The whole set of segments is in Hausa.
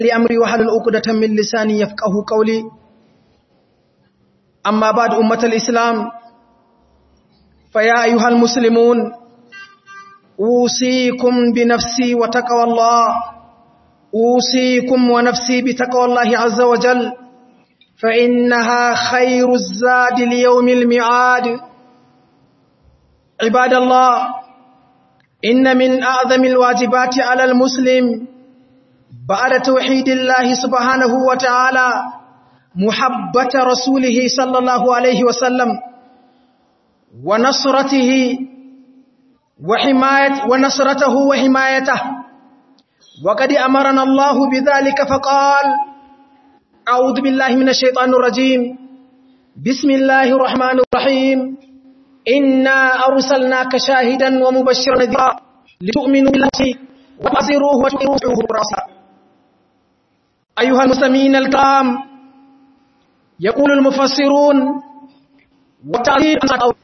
لأمري وحل الأقدة من لساني يفقه قولي أما بعد أمة الإسلام فيا أيها المسلمون أوصيكم بنفسي وتقوى الله أوصيكم ونفسي بتقوى الله عز وجل فإنها خير الزاد ليوم الميعاد عباد الله إن من أعظم الواجبات على المسلم بعد توحيد الله سبحانه وتعالى محبة رسوله صلى الله عليه وسلم ونصرته وحماية ونصرته وحمايته وقد أمرنا الله بذلك فقال أعوذ بالله من الشيطان الرجيم بسم الله الرحمن الرحيم إنا أرسلناك شاهدا ومبشرا نذيرا لتؤمنوا بالله وتعزروه وتقروه براسا أيها المسلمين الكرام يقول المفسرون وتعليم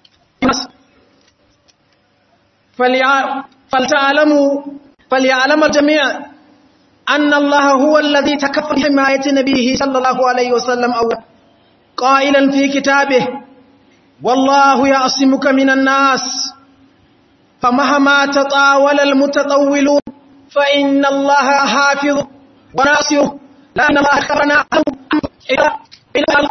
فلتعلموا فليعلم الجميع أن الله هو الذي تكفل حماية نبيه صلى الله عليه وسلم أولا قائلا في كتابه والله يعصمك من الناس فمهما تطاول المتطولون فإن الله حافظ وناصره لأن الله أخبرنا إلى إلى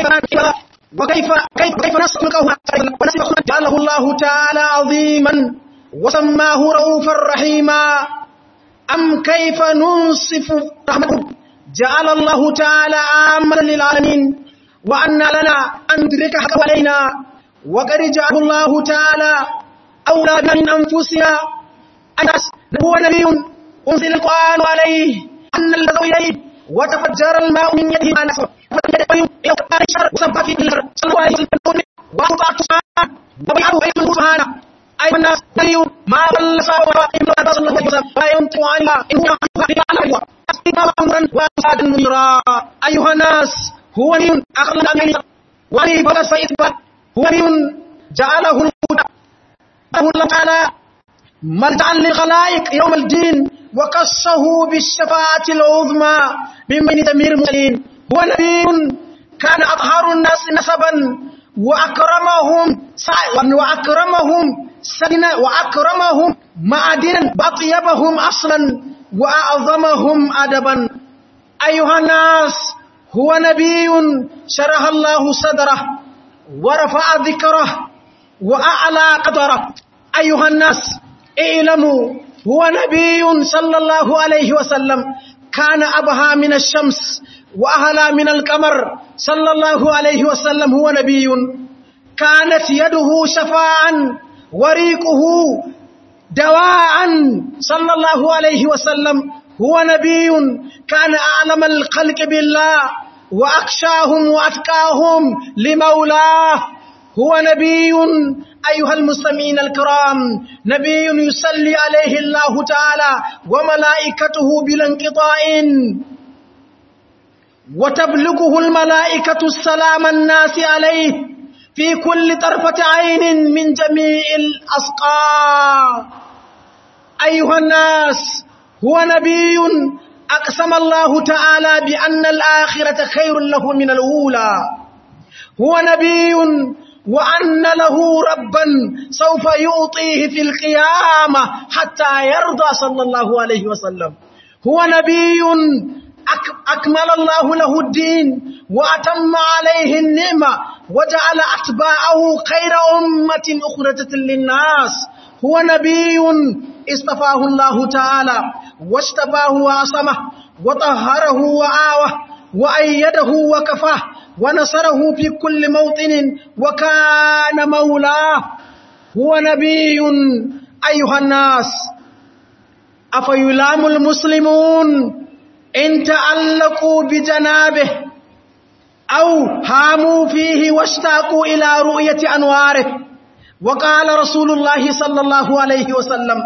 وكيف كيف كيف نسلكه ونسلكه جعله الله تعالى عظيما وسماه رؤوفا رحيما أم كيف ننصف رحمته جعل الله تعالى عاما للعالمين وأن لنا أن ندرك حق علينا وقد جعله الله تعالى أولى من أنفسنا أنس هو نبي أنزل القرآن عليه أن الذي إليه وتفجر الماء من يده ما نسر وسبح في الأرض صلى الله عليه وسلم وأطاع سبحانه وبيعه بيته سبحانه أيها الناس نبي ما ضل صار إلا صلى الله عليه وسلم لا ينطق عنها إن هو على الله أسقنا أمرا وأسعد منيرا أيها الناس هو نبي أخلق من ولي بلس فإثبات هو نبي جعله الهدى الله تعالى مرجعا للخلائق يوم الدين وقصه بالشفاعة العظمى من بين دمير المرسلين هو نبي كان أطهر الناس نسبا وأكرمهم وأكرمهم سنا وأكرمهم معدنا وأطيبهم أصلا وأعظمهم أدبا أيها الناس هو نبي شرح الله صدره ورفع ذكره وأعلى قدره أيها الناس اعلموا هو نبي صلى الله عليه وسلم كان أبهى من الشمس وأهلا من القمر صلى الله عليه وسلم هو نبي كانت يده شفاعا وريقه دواء صلى الله عليه وسلم هو نبي كان أعلم الخلق بالله وأخشاهم وأتقاهم لمولاه هو نبي أيها المسلمين الكرام نبي يصلي عليه الله تعالى وملائكته بلا انقطاع وتبلغه الملائكة السلام الناس عليه في كل طرفة عين من جميع الأسقى أيها الناس هو نبي أقسم الله تعالى بأن الآخرة خير له من الأولى هو نبي وأن له ربا سوف يعطيه في القيامة حتى يرضى صلى الله عليه وسلم هو نبي أكمل الله له الدين وأتم عليه النعمة وجعل أتباعه خير أمة أخرجت للناس هو نبي اصطفاه الله تعالى واشتباه وعصمه وطهره وآوه وأيده وكفاه ونصره في كل موطن وكان مولاه هو نبي أيها الناس أفيلام المسلمون إن تعلقوا بجنابه أو هاموا فيه واشتاقوا إلى رؤية أنواره وقال رسول الله صلى الله عليه وسلم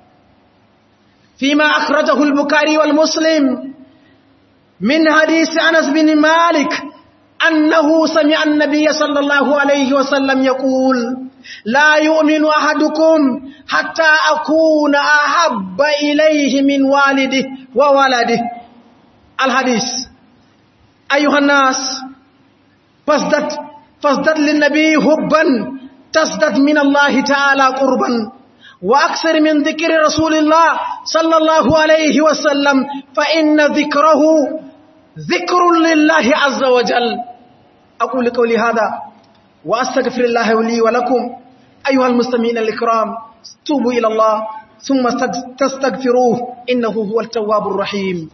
فيما أخرجه البكاري والمسلم من حديث أنس بن مالك أنه سمع النبي صلى الله عليه وسلم يقول لا يؤمن أحدكم حتى أكون أحب إليه من والده وولده الحديث أيها الناس فازدد فازدد للنبي هبا تزدد من الله تعالى قربا وأكثر من ذكر رسول الله صلى الله عليه وسلم فإن ذكره ذكر لله عز وجل أقول قولي هذا وأستغفر الله لي ولكم أيها المسلمين الإكرام توبوا إلى الله ثم تستغفروه إنه هو التواب الرحيم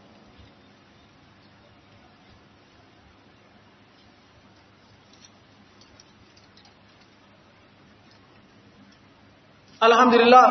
الحمد لله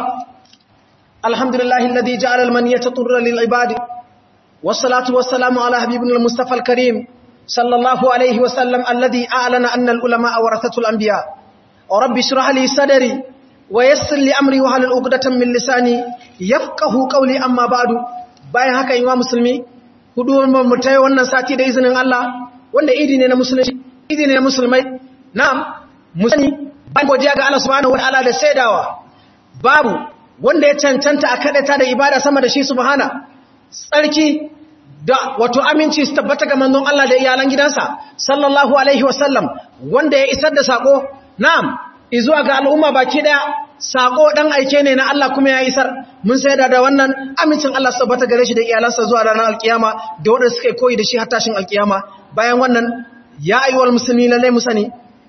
الحمد لله الذي جعل المنية طر للعباد والصلاة والسلام على حبيبنا المصطفى الكريم صلى الله عليه وسلم الذي أعلن أن العلماء ورثة الأنبياء ورب اشرح لي صدري ويسر لي أمري وهل العقدة من لساني يفقه قولي أما بعد bayan haka yin wa musulmi hudu mu tayi wannan sati da izinin Allah wanda idi ne na musulunci idi ne na musulmai na'am musani bayan godiya ga Allah subhanahu wa ta'ala da saidawa babu wanda ya cancanta a kaɗata da ibada sama da shi subhana tsarki da wato aminci su tabbata ga manzon Allah da iyalan gidansa sallallahu alaihi wasallam wanda ya isar da sako na'am izuwa ga al'umma baki daya sako dan aike ne na Allah kuma ya isar mun sai da wannan amincin Allah su tabbata gare shi da iyalansa zuwa ranar alkiyama da wanda suka koyi da shi har tashin alkiyama bayan wannan ya ayyuhal muslimin lalle mu sani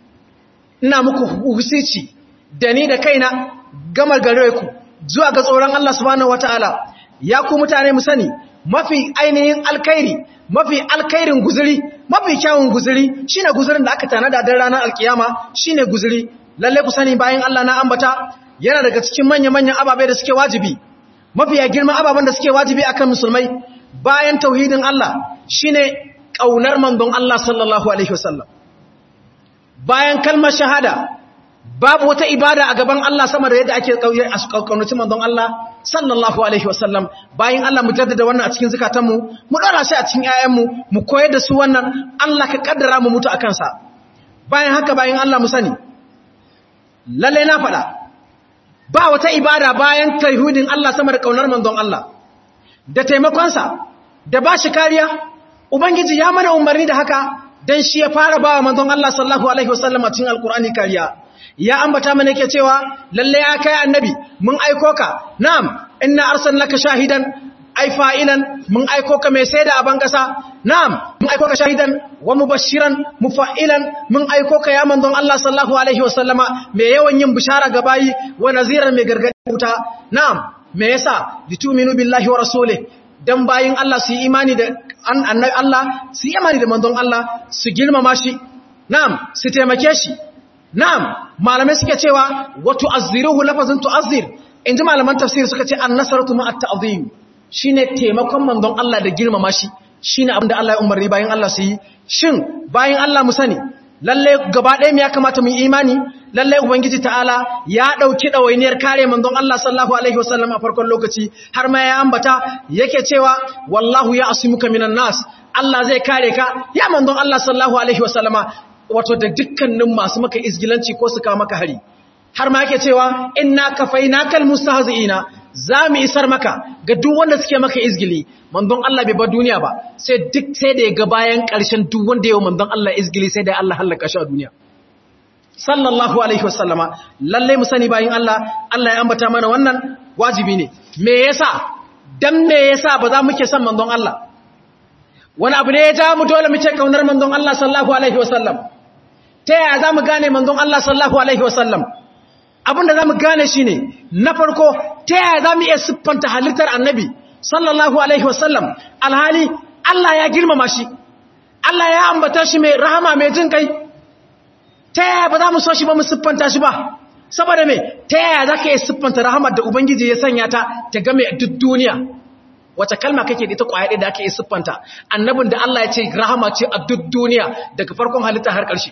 ina muku husici da ni da kaina gamar gare ku zuwa ga tsoron Allah subhanahu wataala ya ku mutane mu sani mafi ainihin alkhairi mafi alkhairin guzuri mafi kyawun guzuri shine guzurin da aka tanada dan ranar alkiyama shine guzuri lalle ku sani bayan Allah na ambata yana daga cikin manya-manyan ababe da suke wajibi mafi girman ababen da suke wajibi akan musulmai bayan tauhidin Allah shine kaunar manzon Allah sallallahu alaihi wasallam bayan kalmar shahada babu wata ibada a gaban Allah sama da yadda ake kaunaci manzon Allah sallallahu alaihi wasallam bayan Allah mu jaddada wannan a cikin zakatanmu mu dora shi a cikin ƴaƴanmu mu koyar da su wannan Allah ka kaddara mu mutu akan sa bayan haka bayan Allah mu sani lalle na faɗa ba wata ibada bayan tauhidin Allah sama da kaunar manzon Allah da taimakon sa da bashi kariya ubangiji ya mana umarni da haka dan shi ya fara bawa manzon Allah sallallahu alaihi wasallam a cikin alqur'ani kariya ya ambata mana yake cewa lalle ya kai annabi mun aiko ka na'am inna arsalnaka shahidan ai fa'ilan mun aiko ka mai saida a bangasa na'am mun aiko ka shahidan wa mubashiran mufa'ilan mun aiko ka ya manzon Allah sallallahu alaihi wasallama mai yawan yin bishara ga bayi wa naziran mai gargadi wuta na'am me yasa litu'minu billahi wa rasulih dan bayin Allah su yi imani da annabi Allah su yi imani da manzon Allah su girmama shi na'am su taimake shi Na'am, malamai suke cewa wato azziruhu lafazin tu'azzir, in ji malaman tafsiri suka ce an nasaratu ma'at ta'azim shi ne taimakon manzon Allah da girmama shi, shi ne abinda Allah ya umarni bayan Allah su yi. Shin bayan Allah mu sani, lalle gaba ɗaya mu ya kamata mu imani, lalle Ubangiji ta'ala ya ɗauki ɗawainiyar kare manzon Allah sallahu Alaihi wasallam a farkon lokaci, har ma ya ambata yake cewa, wallahu ya asimuka minan nas, Allah zai kare ka, ya manzon Allah sallahu Alaihi wasallama, wato da dukkanin masu maka izgilanci ko su kawo maka hari har ma yake cewa inna kafainakal mustahzi'ina zamu isar maka ga duk wanda suke maka izgili manzon Allah bai bar duniya ba sai duk sai da ya ga bayan ƙarshen duk wanda yayin manzon Allah izgili sai da Allah halaka shi a duniya sallallahu alaihi wasallama lalle mu sani bayin Allah Allah ya ambata mana wannan wajibi ne me yasa dan me yasa ba za mu ke son manzon Allah wani abu ne ya ja mu dole mu ce kaunar manzon Allah sallallahu alaihi wasallam ta yaya za mu gane manzon Allah sallallahu Alaihi wasallam abinda za mu gane shi ne na farko ta yaya za mu iya siffanta halittar annabi sallallahu Alaihi wasallam alhali Allah ya girmama shi Allah ya ambata shi mai rahama mai jin kai ta yaya ba za mu so shi ba mu siffanta shi ba saboda mai ta yaya za ka iya siffanta rahamar da Ubangiji ya sanya ta ta game duk duniya wata kalma kake da ita kwaya ɗaya da ake iya siffanta annabin da Allah ya ce rahama ce a duk duniya daga farkon halitta har ƙarshe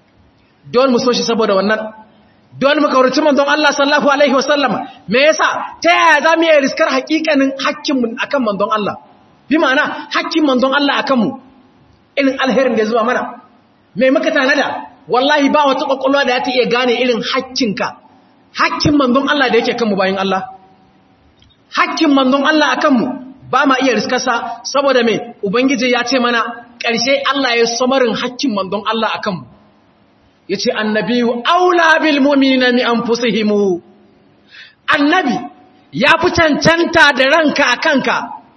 don mu so shi saboda wannan don mu kaurace manzon Allah sallallahu alaihi wasallam me yasa ta yaya za mu yi riskar hakikanin hakkin mu akan manzon Allah bi ma'ana hakkin manzon Allah akan mu irin alherin da zuwa mana me muka tanada wallahi ba wata kokolwa da ta iya gane irin hakkinka hakkin manzon Allah da yake kan mu bayin Allah hakkin manzon Allah akan mu ba ma iya riskarsa saboda mai ubangiji ya ce mana ƙarshe Allah ya samarin hakkin manzon Allah a kanmu ya ce annabiyu aula bil mu'minina mi anfusihim annabi ya fi cancanta da ranka a kanka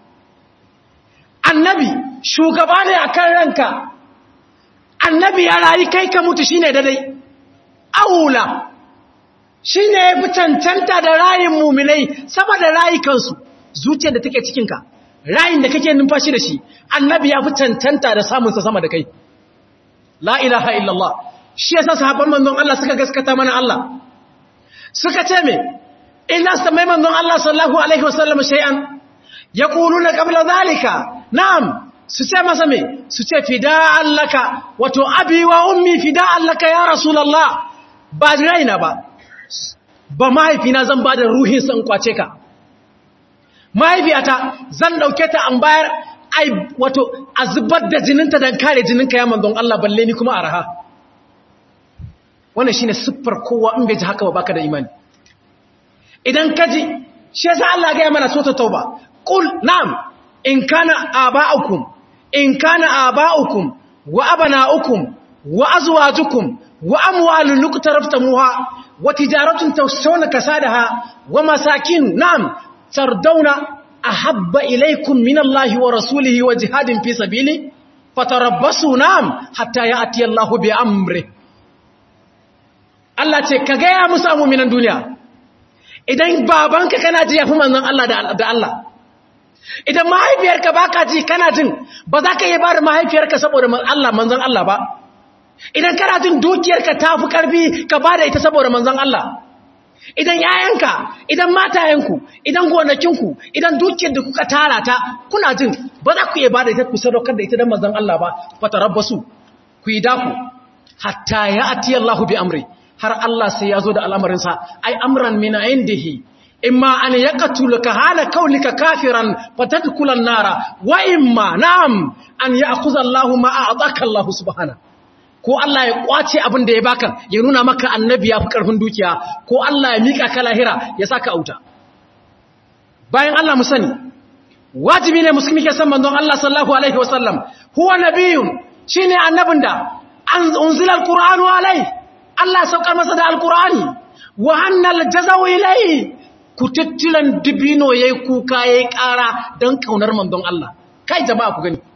annabi shugaba ne a kan ranka annabi ya rayu kai ka mutu shine dadai aula shine ya fi cancanta da rayin muminai sama da rayukansu zuciyar da take cikinka rayin da kake numfashi da shi annabi ya fi cancanta da samunsa sama da kai la ilaha illallah shi yasa sahabban manzon Allah suka gaskata mana Allah suka ce me inna samai manzon Allah sallallahu alaihi wasallam shay'an yaquluna qabla zalika na'am su ce masa me su ce fida'an laka wato abi wa ummi fida'an laka ya rasulullah ba raina ba ba mahaifina zan ba da ruhin san kwace ka mahaifiyata zan dauke ta an bayar ai wato a zubar da jininta don kare jininka ya manzon Allah balle ni kuma araha wannan shine siffar kowa in bai ji haka ba baka da imani idan ka ji shi yasa Allah ga ya mana sota tauba qul na'am in kana aba'ukum in kana aba'ukum wa abana'ukum wa azwajukum wa amwalun luqtaraftumuha wa tijaratun tawsawna kasadaha wa masakin na'am tardawna ahabba ilaykum minallahi wa rasulihi wa jihadin fi sabili fatarabbasu na'am hatta ya'ti Allahu bi amri Allah ce ka ga ya musu mu'minan duniya idan babanka kana ji yafi manzon Allah da Allah idan mahaifiyarka baka ji kana jin ba za ka yi ba da mahaifiyarka saboda Allah manzon Allah ba idan kana jin dukiyarka ta fi ƙarfi ka ba da ita saboda manzon Allah idan yayanka idan matayenku idan gonakinku idan dukiyar da kuka tara ta kuna jin ba za ku iya ba da ita ku sadaukar da ita don manzon Allah ba fata rabbasu ku yi daku hatta ya ati Allah bi amri har Allah sai ya zo da al'amarinsa ai amran min indihi imma an yaqtuluka hala kaulika kafiran fatadkula an-nara wa imma na'am an ya'khudha Allahu ma a'taka Allah subhanahu ko Allah ya kwace abin da ya baka ya nuna maka annabi ya fi karfin dukiya ko Allah ya mika ka lahira ya saka auta bayan Allah mu sani wajibi ne musulmi ke san manzon Allah sallallahu alaihi wasallam huwa nabiyyun shine annabin da an unzila alqur'anu alaihi Allah ya saukar masa da alqur'ani wa annal jazaw ilayhi kututtulan dibino yayi kuka yayi kara dan kaunar manzon Allah kai jama'a ku gani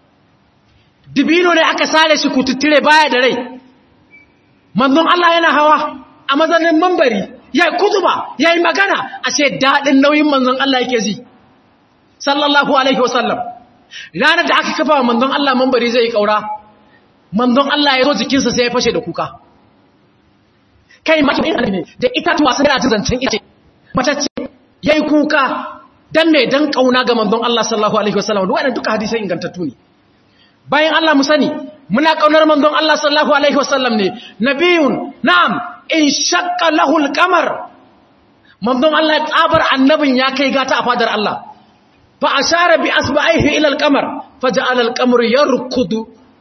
dibino ne aka sare shi kututtire baya da rai manzon Allah yana hawa a mazanin mambari yayi kutuba yayi magana ashe dadin nauyin manzon Allah yake ji sallallahu alaihi wasallam ranar da aka kafa manzon Allah mambari zai kaura manzon Allah ya zo jikinsa sai ya fashe da kuka kai mace ne da itatuwa sun da zancen ita mace ce yayi kuka dan me dan kauna ga manzon Allah sallallahu alaihi wasallam wannan duka hadisi ingantattu ne bayan Allah mu sani muna kaunar manzon Allah sallallahu alaihi wasallam ne nabiyun na'am in shaqqa lahu al-qamar manzon Allah tsabar annabin ya kai gata a fadar Allah fa ashara bi asba'ihi ila al-qamar faja'ala al-qamaru yarkudu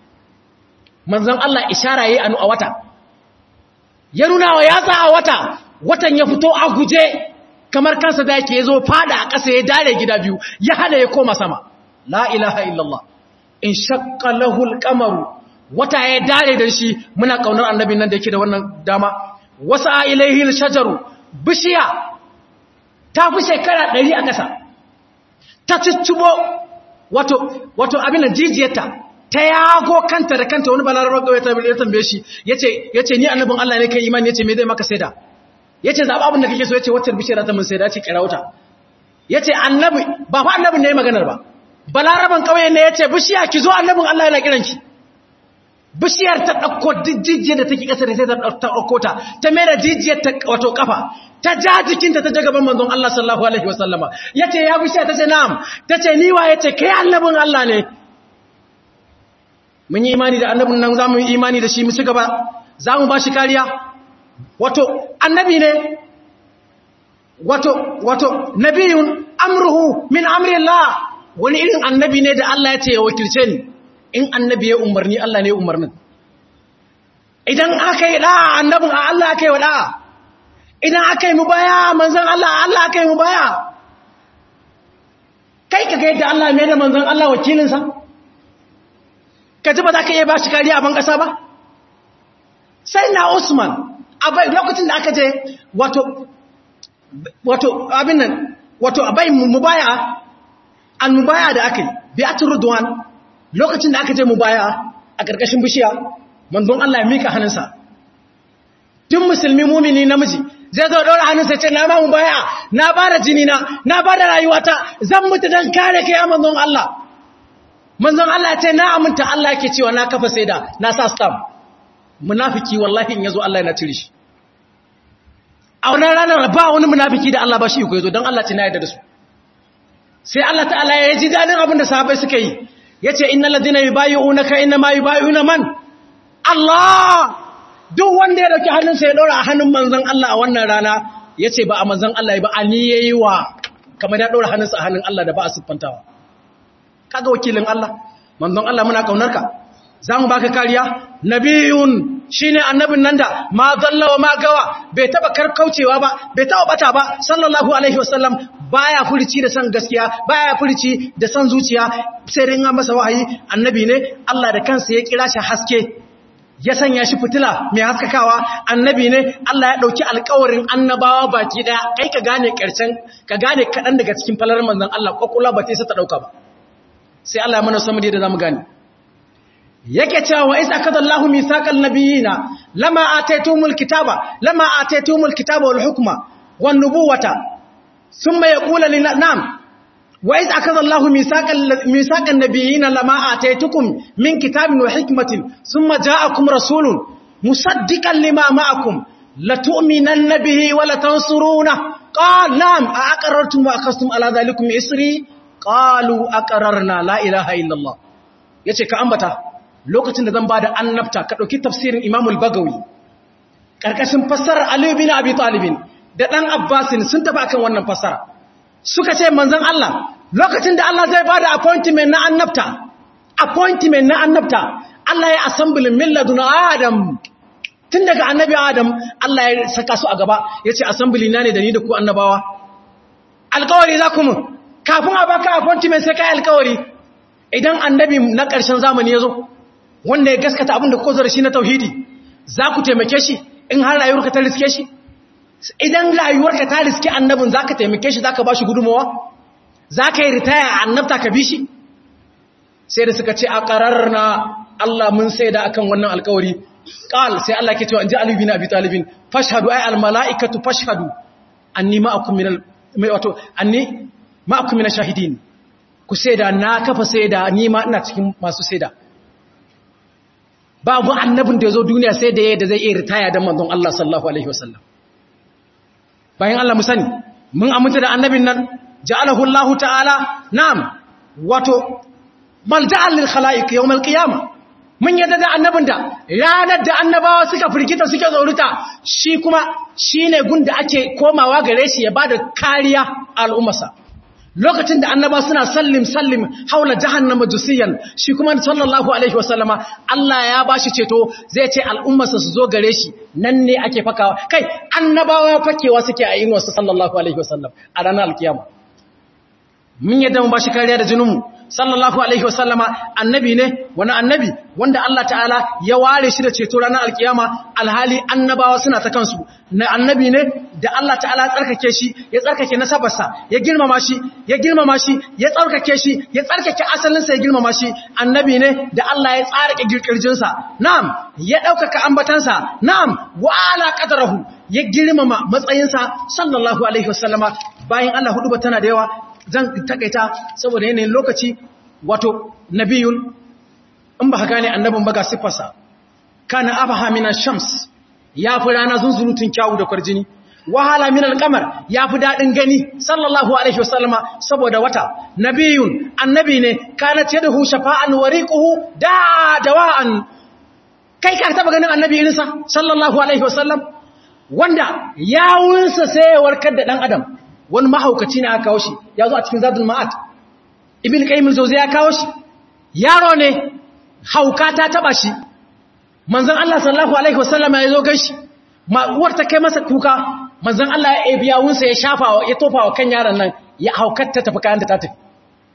manzon Allah ishara yayi anu a wata ya nuna wa yatsa a wata watan ya fito a guje kamar kansa da yake yazo fada a ƙasa ya dare gida biyu ya hada ya koma sama la ilaha illallah in shakka lahul kamaru wata ya dare da shi muna kaunar annabin nan da yake da wannan dama wasa ilaihi shajaru bishiya ta fi shekara ɗari a ƙasa ta ciccibo wato wato abin da jijiyarta ta yago kanta da kanta wani balarabar kawai ta ya tambaye shi yace yace ni annabin Allah ne kai imani yace me zai maka saida yace zaba abin da kake so yace wacce bishiyar ta mun saida yace kira wuta yace annabi ba fa annabin ne maganar ba balaraban kauye ne ya ce bishiya ki zo annabin Allah yana kiranki bishiyar ta ɗauko jijiyar da take ƙasa da sai ta ɗauko ta ta mai da jijiyar ta wato ƙafa ta ja jikinta ta gaban manzon Allah sallallahu alaihi wasallama ya ce ya bishiya ta ce na'am ta ce niwa ya ce kai annabin Allah ne mun yi imani da annabin nan za mu yi imani da shi mu ci gaba za mu ba shi kariya wato annabi ne wato wato nabiyun amruhu min amri Allah wani irin annabi ne da Allah ya ce ya wakilce ni in annabi ya umarni Allah ne ya umarnin idan aka yi da'a annabin a Allah aka yi wa da'a idan aka yi mu baya manzan Allah Allah aka yi mu baya kai ka ga yadda Allah mai da manzon Allah wakilinsa ka ji ba za ka iya ba shi kariya a ban ƙasa ba sai na Usman abai lokacin da aka je wato wato abin nan wato abai mubaya an mubaya da aka yi bi'atul ridwan lokacin da aka je mubaya a ƙarƙashin bishiya manzon Allah ya mika hannunsa tun musulmi mumini namiji zai zo daura hannunsa ce na ma mubaya na bada jini na na bada rayuwata zan mutu dan kare kai manzon Allah manzon Allah ya ce na aminta Allah yake cewa na kafa saida na sa stamp munafiki wallahi in yazo Allah yana cire shi a wannan ranar ba wani munafiki da Allah ba shi ko yazo dan Allah ce na yarda da su sai Allah ta'ala ya ji dadin abin da sahabbai suka yi yace innal ladina yubayyi'unaka inma yubayyi'una man Allah duk wanda ya dauki hannunsa ya daura a hannun manzon Allah a wannan rana yace ba a manzon Allah ba ani yayi wa kamar ya daura hannunsa a hannun Allah da ba a siffantawa kaga wakilin Allah manzon Allah muna kaunarka zamu baka kariya nabiyun shine annabin nan da ma zalla wa ma gawa bai taba karkaucewa ba bai taba bata ba sallallahu alaihi wasallam baya furici da san gaskiya baya furici da san zuciya sai dai an masa wahayi annabi ne Allah da kansa ya kira shi haske ya sanya shi fitila mai haskakawa annabi ne Allah ya dauki alƙawarin annabawa baki daya kai ka gane karshen ka gane kadan daga cikin falalar manzon Allah kokula ba ta isa ta dauka ba sai Allah ya mana samu da zamu gane yake cewa wa isa kadallahu misaqal nabiyina lama ataytumul kitaba lama ataytumul kitaba wal hukma wan nubuwata thumma yaqulu lin nam wa isa kadallahu misaqal misaqan nabiyina lama ataytukum min kitabin wa hikmatin thumma ja'akum rasulun musaddiqan lima ma'akum latu'minanna bihi wa latansuruna qala nam a aqarrartum wa akhastum ala dhalikum isri qalu aqarrarna la ilaha illa allah yace ka ambata lokacin da zan ba da annabta ka ɗauki tafsirin imamul bagawi ƙarƙashin fassarar aliyu bin abi talibin da ɗan abbasin sun taɓa kan wannan fassara suka ce manzan Allah lokacin da Allah zai ba da appointment na annabta appointment na annabta Allah ya assemblin milladun adam tun daga annabi adam Allah ya saka su a gaba ya ce assembly na ne da ni da ku annabawa alkawari za ku mu kafin a baka appointment sai kai alkawari idan annabi na ƙarshen zamani ya zo wanda ya gaskata abin da ko zara shi na tauhidi za ku taimake shi in har rayuwarka ta riske shi idan rayuwarka ta riske annabin za ka taimake shi za ka ba shi gudunmawa za ka yi ritaya a annabta ka bi shi sai da suka ce a ƙarar na Allah mun sai da akan wannan alkawari ƙal sai Allah ke cewa in ji alibi na abi talibin fashhadu ai almala'ikatu fashhadu anni ma'akum min wato anni ma'akum min shahidin ku sai da na kafa sai da ni ma ina cikin masu sai da babu annabin da ya zo duniya sai da yadda zai iya ritaya da manzon Allah sallallahu alaihi wasallam bayan Allah mu sani mun aminta da annabin nan ja'alahu Allah ta'ala na'am wato malja'al lil khalaiq yawm al qiyamah mun yadda da annabin da ranar da annabawa suka firgita suke tsoruta shi kuma shine gun da ake komawa gare shi ya bada kariya al'ummarsa lokacin da annaba suna sallim sallim haula jahannama jusiyan shi kuma sallallahu alaihi wasallama Allah ya bashi ceto zai ce al'ummarsa su zo gare shi nan ne ake fakawa kai annabawa fakewa suke a yin wasu sallallahu alaihi wasallam a ranar alkiyama mun yadda mu bashi kariya da jininmu sallallahu alaihi wasallama annabi ne wani annabi wanda Allah ta'ala ya ware shi da ceto ranar alkiyama alhali annabawa suna ta kansu na annabi ne da Allah ta'ala ya tsarkake shi ya tsarkake nasabarsa ya girmama shi ya girmama shi ya tsarkake shi ya tsarkake asalinsa ya girmama shi annabi ne da Allah ya tsarake girkirjinsa na'am ya ɗaukaka ambatansa na'am wa ala qadrahu ya girmama matsayinsa sallallahu alaihi wasallama bayan Allah hudu ba tana da yawa zan takaita saboda yanayin lokaci wato nabiyun in ba gane annabin ba ga siffarsa kana abaha minan shams ya fi rana zunzurutun kyawu da kwarjini wahala min alqamar ya fi dadin gani sallallahu alaihi wasallama saboda wata nabiyun annabi ne kana yadahu shafa'an wariquhu da dawa'an kai ka taba ganin annabi irinsa sallallahu alaihi wasallam wanda yawunsa sai ya warkar da dan adam wani mahaukaci ne aka kawo shi ya zo a cikin zadul ma'at ibn qayyim al-jawzi ya kawo shi yaro ne hauka ta taba shi manzon Allah sallallahu alaihi wasallam ya zo gashi ma uwar ta kai masa kuka manzon Allah ya ebi yawunsa ya shafa ya tofa wa kan yaron nan ya haukar ta tafi kayan da ta tafi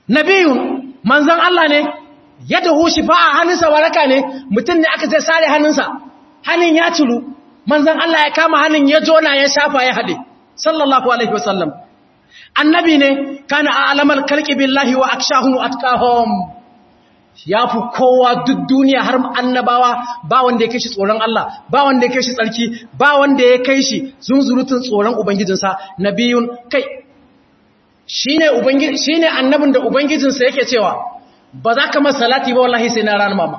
nabiyun manzon Allah ne yadda hushi fa a hannunsa waraka ne mutum ne aka je sare hannunsa hannun ya ciru manzon Allah ya kama hannun ya jona ya shafa ya hade sallallahu alaihi wasallam annabi ne kana a'lamal khalqi billahi wa akshahum atqahum ya fi kowa duk duniya har annabawa ba wanda ya kai shi tsoron Allah ba wanda ya kai shi tsarki ba wanda ya kai shi zunzurutun tsoron ubangijinsa nabiyun kai shine ubangiji shine annabin da ubangijinsa yake cewa ba za ka masa salati ba wallahi sai na ranar mama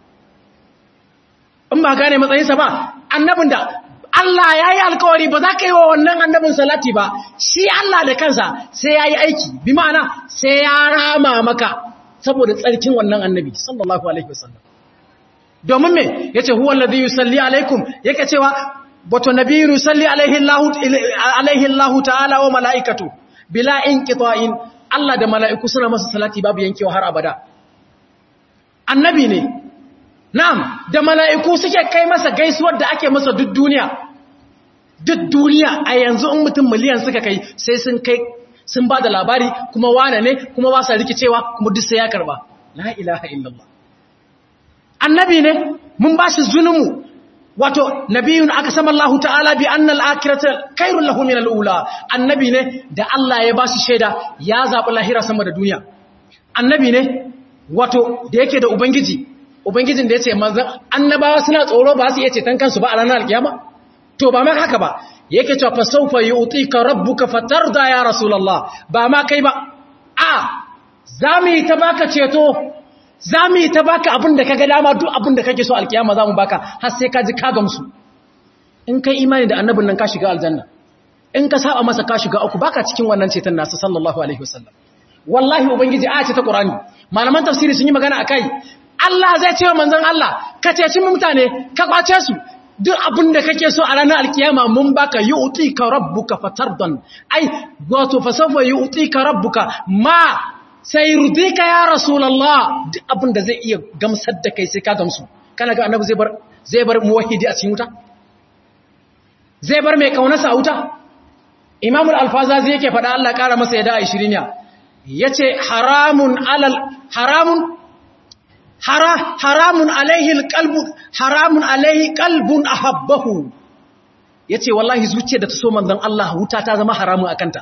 in ba gane matsayinsa ba annabin da Allah ya yi alkawari ba za ka yi wa wannan annabin salati ba shi Allah da kansa sai ya yi aiki bi ma'ana sai ya rama maka saboda tsarkin wannan annabi sallallahu alaihi wasallam domin me yace huwa alladhi yusalli alaikum yake cewa wato nabiyyu yusalli alaihi Allah alaihi Allah ta'ala wa malaikatu bila inqita'in Allah da mala'iku suna masa salati babu yankewa har abada annabi ne na'am da mala'iku suke kai masa gaisuwar da ake masa duk duniya duk duniya a yanzu in mutum miliyan suka kai sai sun kai sun ba da labari kuma wane ne kuma ba sa rikicewa kuma duk sai ya karba la ilaha illallah annabi ne mun ba shi zunumu wato nabiyun aka sama Allah ta'ala bi anna al-akhirata khairul lahu min al-ula annabi ne da Allah ya ba shi shaida ya zabi lahira sama da duniya annabi ne wato da yake da ubangiji ubangijin da yace manzon annabawa suna tsoro ba su iya ceton kansu ba a ranar alkiyama to ba ma haka ba yake cewa fa sawfa yu'tika rabbuka fatarda ya rasulullah ba ma kai ba a zamu yi ta baka ceto zamu yi ta baka abin da kaga dama duk abin da kake so alkiyama zamu baka har sai ka ji ka gamsu in kai imani da annabin nan ka shiga aljanna in ka saba masa ka shiga uku baka cikin wannan ceton nasa sallallahu alaihi wasallam wallahi ubangiji aya ce ta qur'ani malaman tafsiri sun yi magana akai Allah zai ce wa manzon Allah ka ceci mutane ka kwace su duk abin da kake so a ranar alkiyama mun baka yu'tika rabbuka fatardan ai wato fasafa yu'tika rabbuka ma sai rudika ya rasulullah duk abin da zai iya gamsar da kai sai ka gamsu kana ga annabi zai bar zai bar muwahhidi a cikin wuta zai bar mai kaunarsa a wuta imamu al-alfazazi yake faɗa Allah ƙara masa yada 20 ya yace haramun alal haramun haramun alaihi alqalbu haramun alaihi qalbun ahabbahu yace wallahi zuciyar da ta so manzon Allah wuta ta zama haramun akanta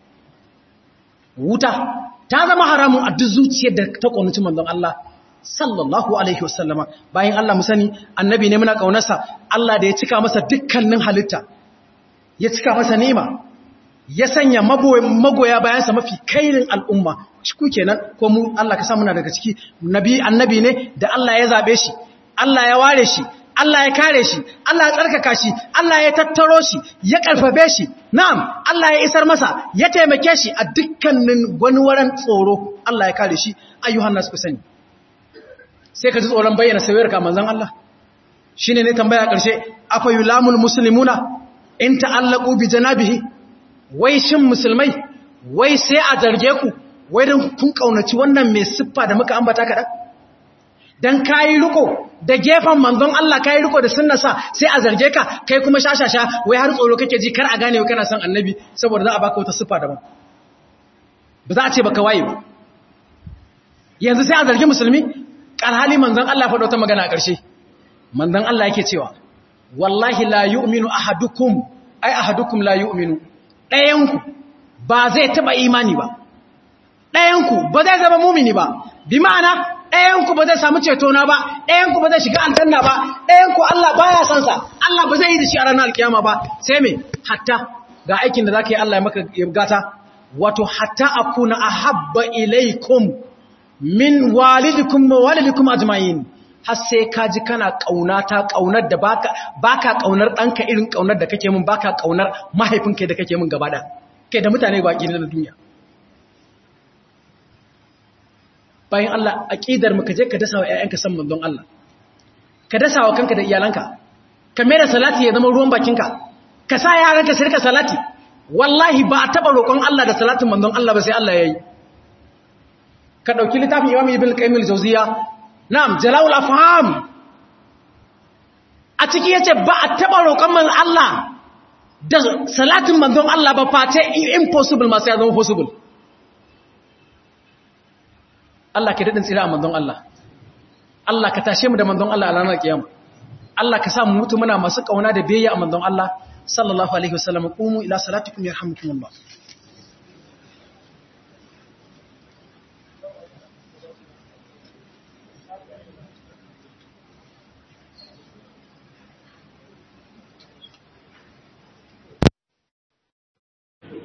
wuta ta zama haramun a duk zuciyar da ta kaunaci manzon Allah sallallahu alaihi wasallama bayan Allah mu sani annabi ne muna kaunarsa Allah da ya cika masa dukkanin halitta ya cika masa ni'ima ya sanya magoya bayansa mafi kairin al'umma ciku kenan ko mu Allah ka samu na daga ciki nabi annabi ne da Allah ya zabe shi Allah ya ware shi Allah ya kare shi Allah ya tsarkaka shi Allah ya tattaro shi ya karfafe shi na'am Allah ya isar masa ya taimake shi a dukkanin gwanwaran tsoro Allah ya kare shi ayyuhan nasu sani sai ka ji tsoron bayyana sayar ka manzon Allah shine ne tambaya karshe afa yulamul muslimuna in ta'allaqu bi janabihi wai shin musulmai wai sai a zarge ku wai don kun kaunaci wannan mai siffa da muka ambata kaɗan don kayi riko da gefen manzon Allah kayi riko da sunnasa sai a zarge ka kai kuma shashasha wai har tsoro kake ji kar a gane wa kana son annabi saboda za a baka wata siffa daban ba za a ce baka waye ba yanzu sai a zargi musulmi alhali manzon Allah faɗo ta magana a ƙarshe manzon Allah yake cewa wallahi la yu'minu ahadukum ai ahadukum la yu'minu ɗayanku ba zai taɓa imani ba ɗayanku ba zai zama mumini ba bi ma'ana ɗayanku ba zai samu cetona ba ɗayanku ba zai shiga aljanna ba ɗayanku Allah baya son sa Allah ba zai yi da shi a ranar alkiyama ba sai me hatta ga aikin da zaka yi Allah ya maka gata wato hatta akuna ahabba ilaikum min walidikum wa walidikum ajma'in har sai ka ji kana ƙaunata ƙaunar da baka baka ƙaunar ɗanka irin ƙaunar da kake min baka ƙaunar mahaifinka da kake min gaba da kai da mutane baki na duniya bayan Allah aqidar mu ka je ka dasa wa ƴaƴanka san manzon Allah ka dasa wa kanka da iyalanka ka mai da salati ya zama ruwan bakinka ka sa yaranka su rika salati wallahi ba a taba roƙon Allah da salatin manzon Allah ba sai Allah yayi ka dauki littafin Imam Ibn Qayyim al-Jawziyya Na'am, jala'ul afham. A ciki yace ba a taba roƙon man Allah da salatin manzon Allah ba face impossible masu ya zama possible. Allah ka daɗin tsira a manzon Allah Allah ka tashe mu da manzon Allah a ranar kiyama Allah ka sa mu mutu muna masu kauna da biyayya a manzon Allah sallallahu alaihi wasallam qumu ila salatikum yarhamukumullah